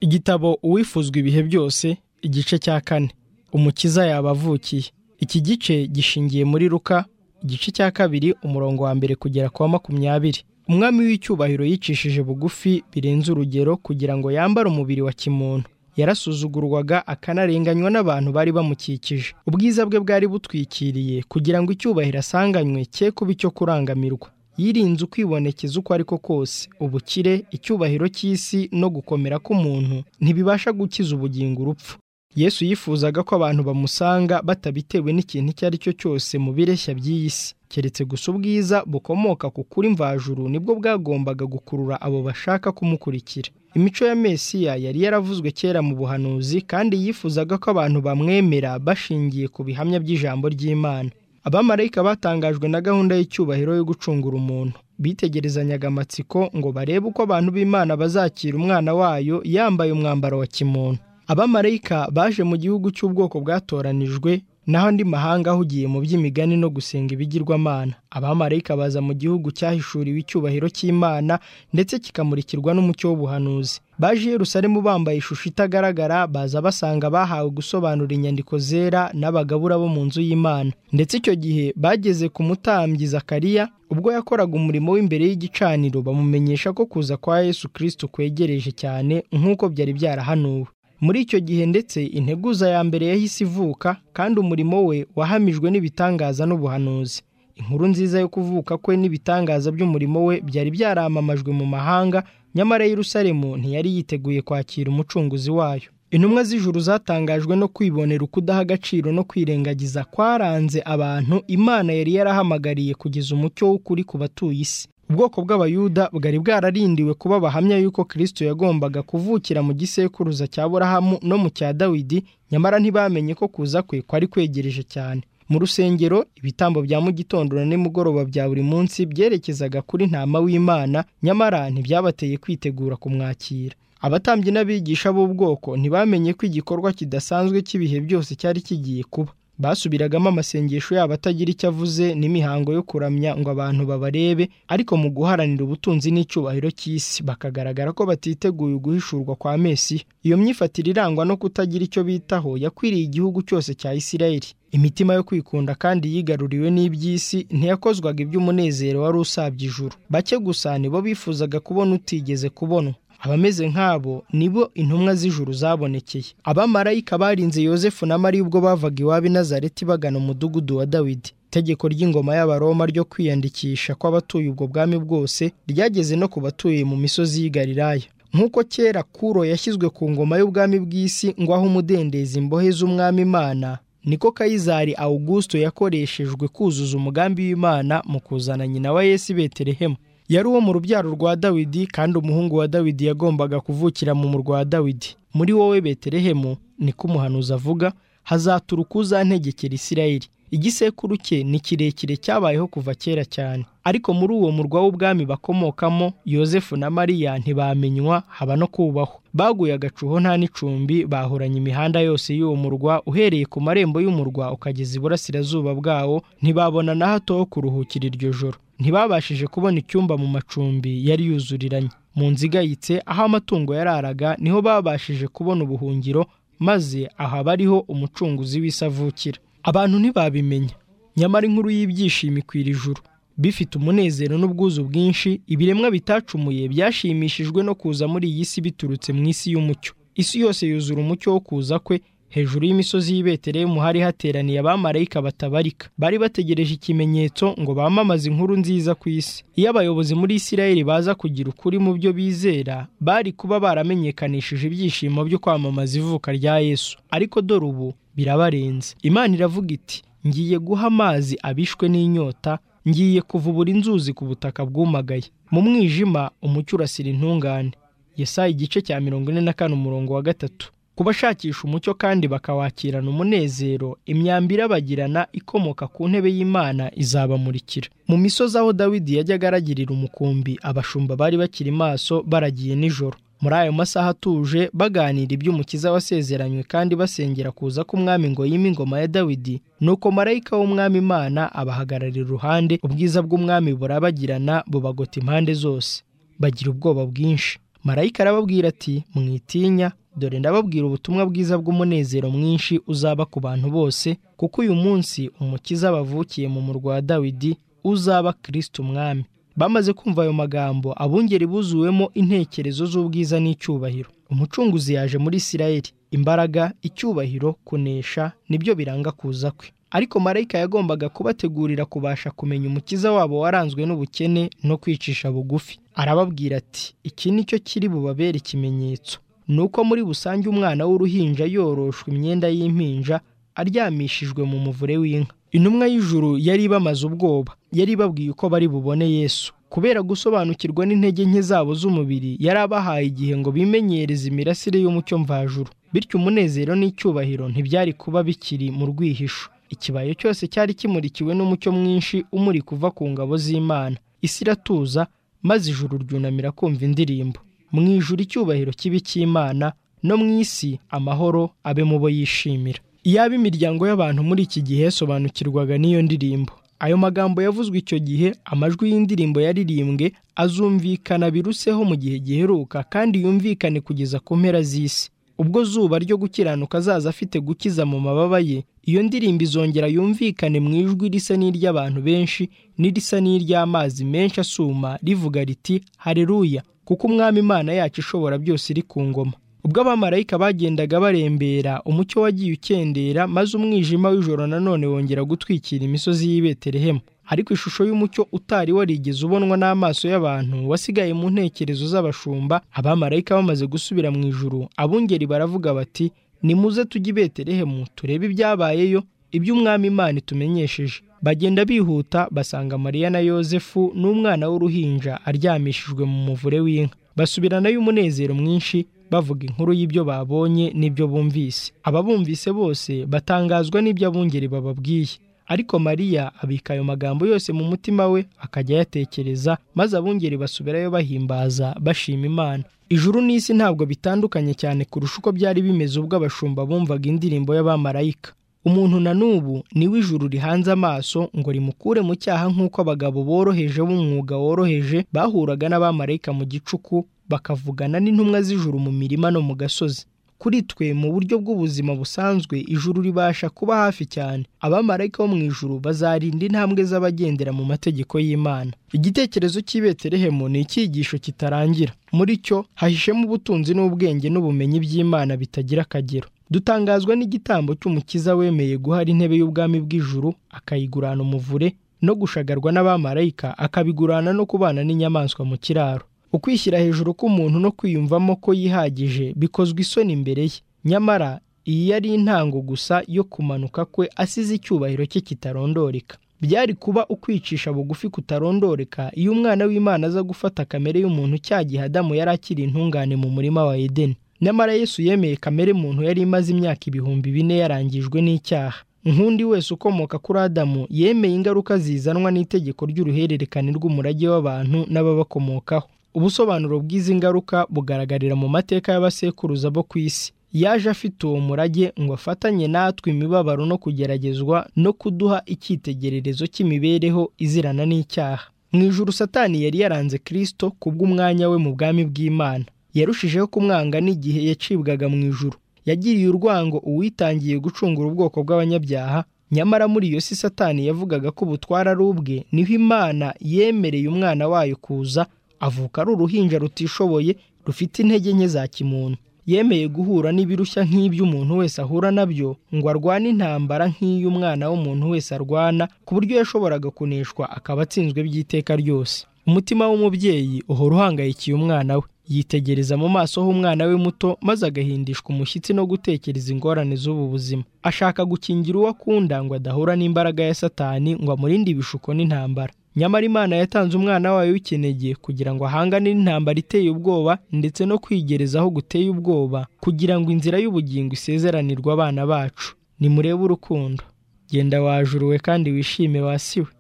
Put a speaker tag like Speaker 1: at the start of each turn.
Speaker 1: igitabo uwifuzwa ibihe byose igice cya kane umukiza yaba avukiye iki gice gishingiye muri ruka igice cya kabiri umurongo wa mbere kugera kwa makumyabiri umwami w'icyubahiro yicishije bugufi birenze urugero kugira ngo yambare umubiri wa kimuntu yarasuzugurwaga akanarenganywa n'abantu bari bamukikije ubwiza bwe bwari butwikiriye kugira ngo icyubahiro asanganywe cye kuba icyo kurangamirwa yirinze ukwibonekeza uko ari ko kose ubukire icyubahiro cy'isi no gukomera k'umuntu ntibibasha gukiza ubugingo urupfu yesu yifuzaga ko abantu bamusanga batabitewe n'ikintu icyo ari cyo cyose mu bireshya by'iyi si keretse gusa ubwiza bukomoka ku kuri mvajuru nibwo bwagombaga gukurura abo bashaka kumukurikira imico ya mesiya yari yaravuzwe kera mu buhanuzi kandi yifuzaga ko abantu bamwemera bashingiye ku bihamya by'ijambo ry'imana abamarayika batangajwe na gahunda y'icyubahiro yo gucungura umuntu bitegerezanyaga amatsiko ngo barebe uko abantu b'imana bazakira umwana wayo yambaye umwambaro wa kimuntu abamarayika baje mu gihugu cy'ubwoko bwatoranijwe naho andi mahanga ahugiye mu by'imigani no gusenga ibigirwamana abamarayika baza mu gihugu cyahishuriwe icyubahiro cy'imana ndetse kikamurikirwa n'umucyo w'ubuhanuzi baje i Yerusalemu bambaye ishusho itagaragara baza basanga bahawe gusobanura inyandiko zera n'abagabura bo mu nzu y'imana ndetse icyo gihe bageze ku mutambyi Zakariya ubwo yakoraga umurimo w'imbere y'igicaniro bamumenyesha ko kuza kwa Yesu Kristo kwegereje cyane nk'uko byari byarahanuwe muri icyo gihe ndetse integuza ya mbere yahise ivuka kandi umurimo we wahamijwe n'ibitangaza n'ubuhanuzi inkuru nziza yo kuvuka kwe n'ibitangaza by'umurimo we byari byaramamajwe mu mahanga nyamara Yerusalemu ntiyari yiteguye kwakira umucunguzi wayo intumwa z'ijuru zatangajwe no kwibonera ukudaha agaciro no kwirengagiza kwaranze abantu imana yari yarahamagariye kugeza umucyo w'ukuri ku batuye isi ubwoko bw'abayuda bwari bwararindiwe kuba bahamya yuko kirisito yagombaga kuvukira mu gisekuruza cya burahamu no mu cya dawidi nyamara ntibamenye ko kuza kwe kwari kwegereje cyane mu rusengero ibitambo bya mu gitondo na nimugoroba bya buri munsi byerekezaga kuri ntama w'imana nyamara ntibyabateye kwitegura kumwakira abatambyi n'abigisha b'ubwoko ntibamenye ko igikorwa kidasanzwe cy'ibihe byose cyari kigiye kuba basubiragamo amasengesho yabo atagira icyo avuze n'imihango yo kuramya ngo abantu babarebe ariko mu guharanira ubutunzi n'icyubahiro cy'isi bakagaragara ko batiteguye guhishurwa kwa mesi iyo myifatire irangwa no kutagira icyo bitaho yakwiriye igihugu cyose cya isirayeli imitima yo kwikunda kandi yigaruriwe n'iby'isi ntiyakozwaga iby'umunezero wari usabye ijuru bake gusa nibo bifuzaga kubona utigeze kubonwa abameze nk'abo nibo intumwa z'ijuru zabonekeye abamarayika barinze yosefu na mariya ubwo bavaga iwabo i nazareti bagana umudugudu wa dawidi itegeko ry'ingoma y'abaroma ryo kwiyandikisha kw'abatuye ubwo bwami bwose ryageze no ku batuye mu misozi y'i galilaya nk'uko kera kuro yashyizwe ku ngoma y'ubwami bw'isi ngo aho umudendezi imbohe z'umwami imana niko kayizari awugusito yakoreshejwe kuzuza umugambi w'imana mu kuzana nyina wa yesu i betelehemu yari uwo mu rubyaro rwa dawidi kandi umuhungu wa dawidi yagombaga kuvukira mu murwa wa dawidi muri wowe betelehemu niko umuhanuzi avuga hazaturuka uzantegekera isirayeli igisekuru cye ni kirekire cyabayeho kuva kera cyane ariko muri uwo murwa w'ubwami bakomokamo yosefu na mariya ntibamenywa haba no kubahwa baguye agacuho nta n'icumbi bahoranye imihanda yose y'uwo murwa uhereye ku marembo y'umurwa ukageza iburasirazuba bwawo ntibabona na hato ho kuruhukira iryo joro ntibabashije kubona icyumba mu macumbi yari yuzuriranye mu nzigayitse aho amatungo yararaga niho babashije kubona ubuhungiro maze ahaba ariho umucunguzi w'isavukira abantu ntibabimenya nyamara inkuru y'ibyishimo ikwira ijuru bifite umunezero n'ubwuzu bwinshi ibiremwa bitacumuye byashimishijwe no kuza muri iyi si biturutse mu isi y'umucyo isi yose yuzura umucyo wo kuza kwe hejuru y'imisozi y'i Betelehemu hari hateraniye abamarayika batabarika bari bategereje ikimenyetso ngo bamamaze inkuru nziza ku isi iyo abayobozi muri Isirayeli baza kugira ukuri mu byo bizera bari kuba baramenyekanishije ibyishimo byo kwamamaza ivuka rya Yesu ariko dore ubu birabarenze imana iravuga iti ngiye guha amazi abishwe n'inyota ngiye kuvubura inzuzi ku butaka bwumagaye mu mwijima umucyo urasira intungane Yesaya igice cya mirongo ine na kane umurongo wa gatatu ku bashakisha umucyo kandi bakawakirana umunezero imyambi irabagirana ikomoka ku ntebe y'imana izabamurikira mu misozi aho dawidi yajyaga aragirira umukumbi abashumba bari bakiri maso baragiye nijoro muri ayo masaha atuje baganira iby'umukiza wasezeranywe kandi basengera kuza k'umwami ngo yime ingoma ya dawidi nuko marayika w'umwami imana abahagararira iruhande ubwiza bw'umwami burabagirana bubagota impande zose bagira ubwoba bwinshi marayika arababwira ati mwitinya dore ndababwira ubutumwa bwiza bw'umunezero mwinshi uzaba ku bantu bose kuko uyu munsi umukiza bavukiye mu murwa wa dawidi uzaba kirisiti umwami bamaze kumva ayo magambo abungeri buzuwemo intekerezo z'ubwiza n'icyubahiro umucunguzi yaje muri isirayeli imbaraga icyubahiro kunesha nibyo biranga kuza kwe ariko marayika yagombaga kubategurira kubasha kumenya umukiza wabo waranzwe n'ubukene no kwicisha bugufi arababwira ati iki ni cyo kiri bubabere ikimenyetso ni uko muri busange umwana w'uruhinja yoroshwa imyenda y'impinja aryamishijwe mu muvure w'inka intumwa y'ijuru yari ibamaze ubwoba yari ibabwiye uko bari bubone yesu kubera gusobanukirwa n'intege nke zabo z'umubiri yari abahaye igihe ngo bimenyereze imirasire y'umucyo mvajuru bityo umunezero n'icyubahiro ntibyari kuba bikiri mu rwihisho ikibayo cyose cyari kimurikiwe n'umucyo mwinshi umuri kuva ku ngabo z'imana isi iratuza maze ijuru ryunamira kumva indirimbo mu ijuru icyubahiro kibi cy'imana no mu isi amahoro abe mu bo yishimira iyaba imiryango y'abantu muri iki gihe yasobanukirwaga n'iyo ndirimbo ayo magambo yavuzwe icyo gihe amajwi y'indirimbo yaririmbwe azumvikana biruseho mu gihe giheruka kandi yumvikane kugeza ku mpera z'isi ubwo zuba ryo gukiranuka azaza afite gukiza mu mababa ye iyo ndirimbo izongera yumvikane mu ijwi risa n'iry'abantu benshi n'irisa n'iry'amazi menshi asuma rivuga riti hareruya kuko umwami imana yacu ishobora byose iri ku ngoma ubwo abamarayika bagendaga barembera umucyo wagiye ukendera maze umwijima w'ijoro nanone wongera gutwikira imisozi y'i Betelehemu ariko ishusho y'umucyo utari warigeze ubonwa n'amaso y'abantu wasigaye mu ntekerezo z'abashumba abamarayika bamaze gusubira mu ijuru abungeri baravuga bati nimuze tujye i Betelehemu turebe ibyabayeyo iby'umwami imana itumenyesheje bagenda bihuta basanga mariya na yosefu n'umwana w'uruhinja aryamishijwe mu muvure w'inka basubiranayo umunezero mwinshi bavuga inkuru y'ibyo babonye n'ibyo bumvise ababumvise bose batangazwa n'ibyo abungeri bababwiye ariko mariya abika ayo magambo yose mu mutima we akajya ayatekereza maze abungeri basubirayo bahimbaza bashima imana ijuru n'isi ntabwo bitandukanye cyane kurusha uko byari bimeze ubwo abashumba bumvaga indirimbo y'abamarayika umuntu na n'ubu niwe ijuru rihanze amaso ngo rimukure mu cyaha nk'uko abagabo boroheje b'umwuga woroheje bahuraga n'abamarayika mu gicuku bakavugana n'intumwa z'ijuru mu mirima no mu gasozi kuri twe mu buryo bw'ubuzima busanzwe ijuru ribasha kuba hafi cyane abamarayika bo mu ijuru bazarinda intambwe z'abagendera mu mategeko y'imana igitekerezo cy'ibeterehemu ni icyigisho kitarangira muri cyo hahishemo ubutunzi n'ubwenge n'ubumenyi by'imana bitagira akagero dutangazwa n'igitambo cy'umukiza wemeye guhara intebe y'ubwami bw'ijuru akayigurana umuvure no gushagarwa n'abamarayika akabigurana no kubana n'inyamaswa mu kiraro ukwishyira hejuru k'umuntu no kwiyumvamo ko yihagije bikozwe isoni imbere ye nyamara iyi yari intango gusa yo kumanuka kwe asize icyubahiro cye kitarondoreka byari kuba ukwicisha bugufi kutarondoreka iyo umwana w'imana aza gufata kamere y'umuntu cya gihe adamu yari akiri intungane mu murima wa edeni nyamara yesu yemeye kamere muntu yari imaze imyaka ibihumbi bine yarangijwe n'icyaha nkundi wese ukomoka kuri adamu yemeye ingaruka zizanwa n'itegeko ry'uruhererekane rw'umurage w'abantu n'ababakomokaho ubusobanuro bw'izi ngaruka bugaragarira mu mateka y'abasekuruza bo ku isi yaje afite uwo murage ngo afatanye natwe imibabaro no kugeragezwa no kuduha icyitegererezo cy'imibereho izirana n'icyaha mu ijuru satani yari yaranze kirisito kubw'umwanya we mu bwami bw'imana yarushijeho kumwanga n'igihe yacibwaga mu ijuru yagiriye urwango uwitangiye gucungura ubwoko bw'abanyabyaha nyamara muri iyo si satani yavugaga ko ubutwara ari ubwe niho imana yemereye umwana wayo kuza avuka ari uruhinja rutishoboye rufite intege nke za kimuntu yemeye guhura n'ibirushya nk'iby'umuntu wese ahura nabyo ngo arwane intambara nk'iy'umwana w'umuntu wese arwana ku buryo yashoboraga kuneshwa akaba atsinzwe by'iteka ryose umutima w'umubyeyi uhora uhangayikiye umwana we yitegereza mu maso h'umwana we muto maze agahindishwa umushyitsi no gutekereza ingorane z'ubu buzima ashaka gukingira uwo akunda ngo adahura n'imbaraga ya satani ngo amurinde ibishuko n'intambara nyamara imana yatanze umwana wayo w'ikinege kugira ngo ahangane n'intambara iteye ubwoba ndetse no kwigereza aho guteye ubwoba kugira ngo inzira y'ubugingo isezeranirwe abana bacu nimurebe urukundo genda wajuru we kandi wishime wasiwe